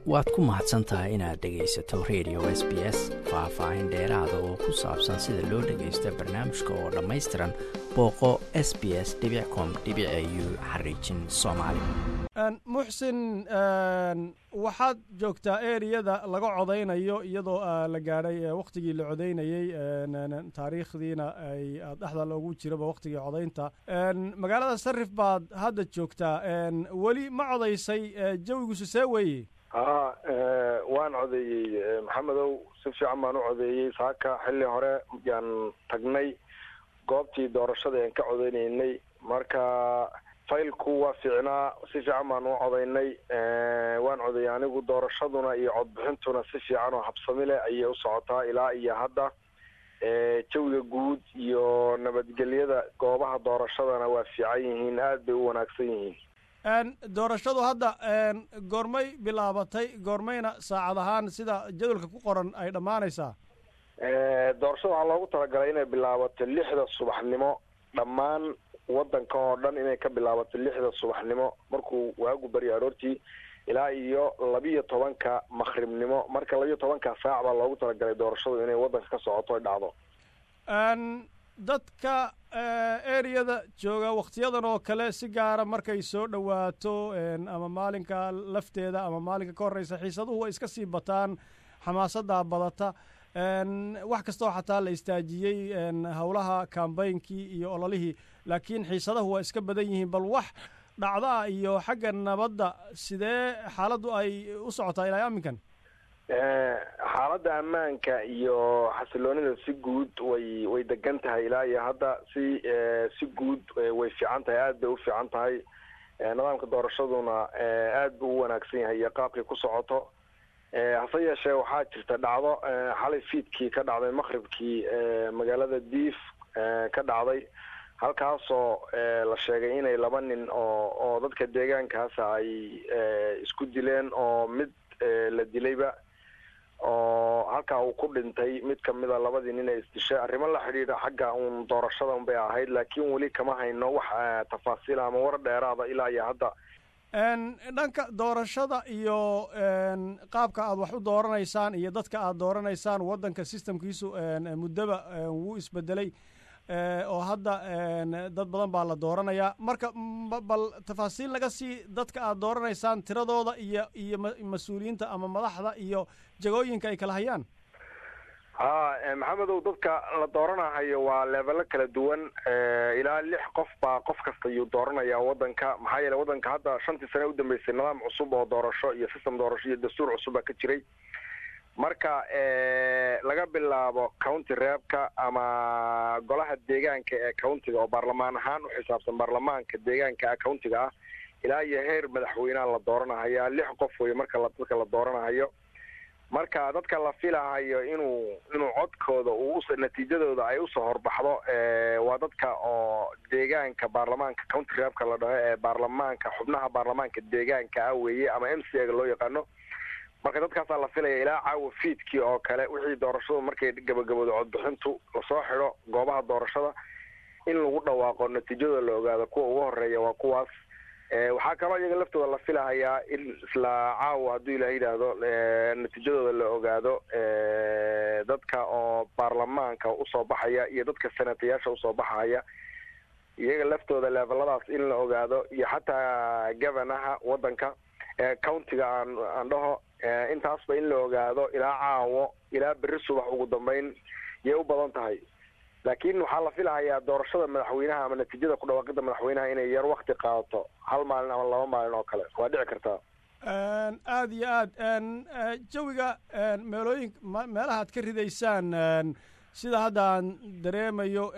waad ku mahadsan tahay inaad dhegaysato radio s b s faah-faahin dheeraada oo ku saabsan sida loo dhagaysto barnaamijka oo dhammaystiran booqo s b s com u xariijin soomaali muxsin waxaad joogtaa eriyada laga codaynayo iyadoo la gaadhay wakhtigii la codaynayey taariikhdiina ay dhexda loogu jiraba wakhtigii codaynta magaalada sarif baad hadda joogtaa weli ma codaysay jawigiisu see weeye haa waan codeeyey maxamedow si fiican baan u codeeyey saaka xilli hore yaan tagnay goobtii doorashada aan ka codeynaynay marka faylku waa fiicnaa si fiican baan u codaynay waan codeeyey anigu doorashaduna iyo codbixintuna si fiican oo habsami leh ayay u socotaa ilaa iyo hadda jawiga guud iyo nabadgelyada goobaha doorashadana waa fiican yihiin aada bay u wanaagsan yihiin doorashadu hadda goormay bilaabatay goormayna saacad ahaan sida jadwalka ku qoran ay dhammaanaysaa doorashada waxaa loogu talagalay inay bilaabato lixda subaxnimo dhammaan wadanka oo dhan inay ka bilaabato lixda subaxnimo markuu waagu baryo aroortii ilaa iyo labiyo tobanka makribnimo marka labiyo tobanka saac baa loogu talagalay doorashadu inay wadanka ka socoto ay dhacdo dadka ereyada jooga wakhtiyadan oo kale si gaara markay soo dhowaato ama maalinka lafteeda ama maalinka ka horreysa xiisaduhu way iska sii bataan xamaasaddaa badata wax kastoo xataa la istaajiyey howlaha kambeynkii iyo ololihii laakiin xiisadahu waa iska badan yihiin bal wax dhacdaa iyo xagga nabadda sidee xaaladdu ay u socotaa ilaa aminkan xaaladda ammaanka iyo xasiloonida si guud way way degan tahay ilaa iyo hadda si si guud way fiican tahay aada bay u fiican tahay nidaamka doorashaduna aada buu u wanaagsan yahay iyo qaabkay ku socoto hase yeeshee waxaa jirta dhacdo xalay fiidkii ka dhacday maqribkii magaalada diif ka dhacday halkaasoo la sheegay inay laba nin oo oo dadka deegaankaasa ay isku dileen oo mid la dilayba oo halkaa uu ku dhintay mid kamida labadii nin ee isdishay arrimo la xidhiidha xagga uun doorashada un bay ahayd laakiin weli kama hayno wax tafaasiil ama war dheeraada ilaa iyo hadda dhanka doorashada iyo qaabka aad wax u dooranaysaan iyo dadka aad dooranaysaan waddanka systemkiisu muddaba wuu isbedelay oo hadda dad badan baa la dooranayaa marka bal tafaasiil naga sii dadka aad dooranaysaan tiradooda iyo iyo mas-uuliyiinta ama madaxda iyo jagooyinka ay kala hayaan ha maxamedow dadka la dooranahayo waa leebelo kala duwan ilaa lix qof baa qof kasta yuu dooranaya waddanka maxaa yeele waddanka hadda shantii sane udambeysay nidaam cusub oo doorasho iyo system doorasho iyo dastuur cusub baa ka jiray marka laga bilaabo county reebka ama golaha deegaanka ee countiga oo baarlamaan ahaan u xisaabsan baarlamaanka deegaanka countiga ah ilaa iyo heer madaxweyneha la dooranahayaa lix qof wey marka dadka la dooranahayo marka dadka la filahayo inuu inuu codkooda uu natiijadooda ay usoo horbaxdo waa dadka oo deegaanka baarlamaanka county reebka la dhaho ee baarlamaanka xubnaha baarlamaanka deegaanka ah weeye ama m c a ga loo yaqaano marka dadkaasaa la filaya ilaa caawa fiidkii oo kale wixii doorashadu markay gabagaboodo codbixintu lasoo xidho goobaha doorashada in lagu dhawaaqo natiijadooda la ogaado kuwa ugu horeeya waa kuwaas waxaa kaloo iyaga laftooda la filahayaa in isla caawa hadduu ilaah yidhaahdo natiijadooda la ogaado dadka oo baarlamaanka usoo baxaya iyo dadka senatayaasha usoo baxaya iyaga laftooda leveladaas in la ogaado iyo xataa governaha waddanka countiga aan aan dhaho intaasba in la ogaado ilaa caawo ilaa berri subax ugu dambeyn yay u badan tahay laakiin waxaa la filahayaa doorashada madaxweynaha ama natiijada ku dhawaaqida madaxweynaha inay yar wakti qaadato hal maalin ama laba maalin oo kale waa dhici kartaa aada iyo aad jawiga meelooyin meelaha ad ka ridaysaan sida hadda aan dareemayo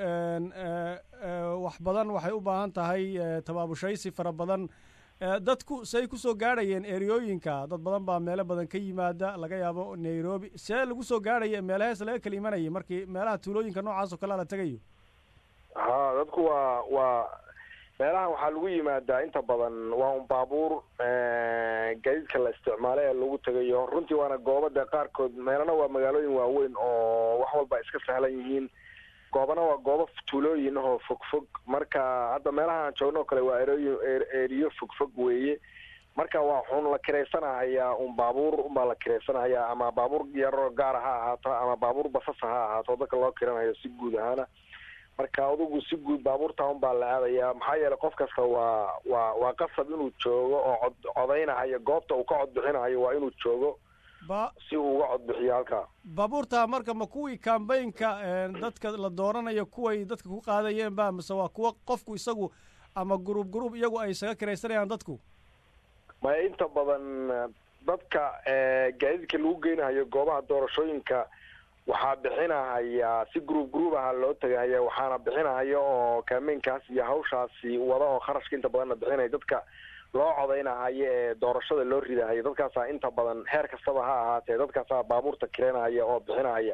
wax badan waxay u baahan tahay tabaabushaysi fara badan dadku say kusoo gaadhayeen eriyooyinka dad badan baa meelo badan ka yimaada laga yaabo nairobi see lagu soo gaadhaya meelahees laga kala imanayay markii meelaha tuulooyinka noocaas oo kalea la tegayo ha dadku waa waa meelahan waxaa lagu yimaadaa inta badan waa un baabuur gaadiidka la isticmaalo ee lagu tegayo runtii waana goobada qaarkood meelana waa magaalooyin waaweyn oo wax walba iska sahlan yihiin goobana waa goobo tuulooyin ahoo fog fog marka hadda meelaha aan joogno o kale waa erooyin eriyo fog fog weeye marka waa xun la kiraysanahayaa un baabuur unbaa la kiraysanahayaa ama baabuur yaroo gaara ha ahaato ama baabuur basasa ha ahaato dadka loo kiranayo si guud ahaana marka adugu si guud baabuurta un baa la aadayaa maxaa yeelay qof kasta waa waa waa qasab inuu joogo oo cod codaynahayo goobta uu ka codbixinahayo waa inuu joogo ba si uu uga codbixiyo halkaa baabuurta marka ma kuwii kambaynka dadka la dooranayo kuway dadka ku qaadayeen ba mise waa kuwa qofku isagu ama gruub gruub iyagu ay isaga kiraysanayaan dadku maya inta badan dadka gaadiidka lagu geynahayo goobaha doorashooyinka waxaa bixinahaya si gruub gruub aha loo tegahaya waxaana bixinahaya oo kaameenkaas iyo hawshaasi wada oo kharashka inta badanna bixinaya dadka loo codaynahayo ee doorashada loo ridahayo dadkaasaa inta badan heer kastaba ha ahaatee dadkaasaa baabuurta kireynahaya oo bixinahaya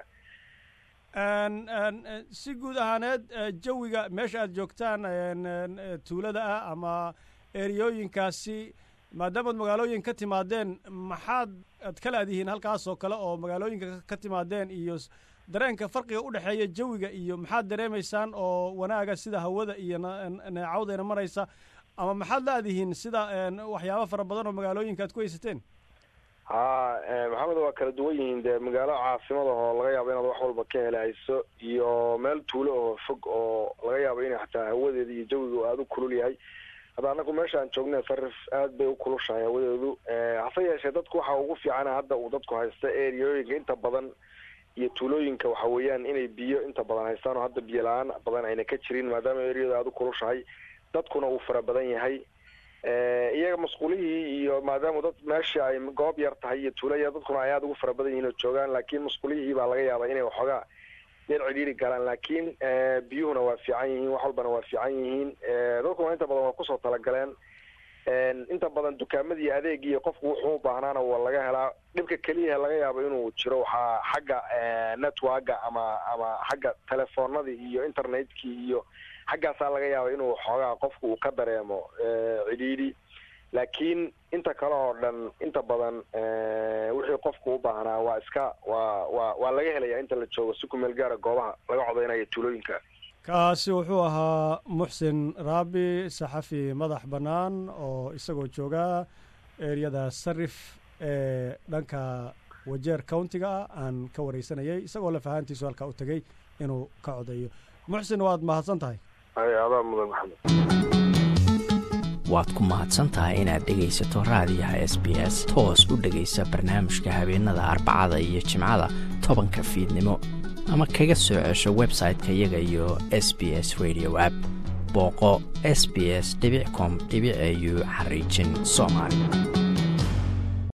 si guud ahaaneed jawiga meesha aad joogtaan tuulada ah ama eriyooyinkaasi maadaamaad magaalooyin ka timaadeen maxaad ad kala adihiin halkaas oo kale oo magaalooyinka ka timaadeen iyo dareenka farqiga u dhexeeya jawiga iyo maxaad dareemaysaan oo wanaaga sida hawada iyo neecawdayna maraysa ama maxaad la adihiin sida waxyaaba fara badan oo magaalooyinka aad ku haysateen ha maxamed waa kala duwan yihiin dee magaalo caasimada oo laga yaabo inaad wax walba ka helahayso iyo meel tuulo oo fog oo laga yaabo inay xataa hawadeeda iyo jawiga aada u kulul yahay hadda anagu meesha aan joognay sarif aad bay u kulushahay hawadeedu hase yeeshee dadku waxa ugu fiicana hadda uu dadku haysta eriyooyinka inta badan iyo tuulooyinka waxa weeyaan inay biyo inta badan haystaan oo hadda biyo la-aan badan ayna ka jirin maadaama eriyada aada u kulushahay dadkuna uu fara badan yahay iyaga masquulihii iyo maadaama dad meesha ay goob yar tahay iyo tuulaya dadkuna ay aada ugu fara badan yihiin oo joogaan laakiin masquulihii baa laga yaabaa inay waxoogaa yar cidhiiri galaan laakiin biyuhuna waa fiican yihiin wax walbana waa fiican yihiin dadkuna inta badan waa kusoo talagaleen inta badan dukaamadii adeegiiyo qofku wuxuu u baahnaana waa laga helaa dhibka keliya laga yaabo inuu jiro waxaa xagga networka ama ama xagga telefoonadii iyo internetkii iyo xaggaasaa laga yaaba inuu xoogaa qofku uu ka dareemo cidhiidhi laakiin inta kale oo dhan inta badan wixii qofku u baahnaa waa iska waa waa waa laga helaya inta la joogo si ku meel gaara goobaha laga codeynayo tuulooyinka kaasi wuxuu ahaa muxsin raabi saxafi madax bannaan oo isagoo jooga ereyada sarif ee dhanka wajeer countiga ah aan ka wareysanayay isagoo lafahaantiisu halkaa u tegey inuu ka codeeyo muxsin waad mahadsan tahay adaa mudan maxamed waad ku mahadsan tahay inaad dhegaysato raadiyaha s b s toos u dhegaysa barnaamijka habeenada arbacada iyo jimcada tobanka fiidnimo ama kaga soo cesho website-ka iyaga iyo s b s radio app booqo s b s com au xariijin soomaali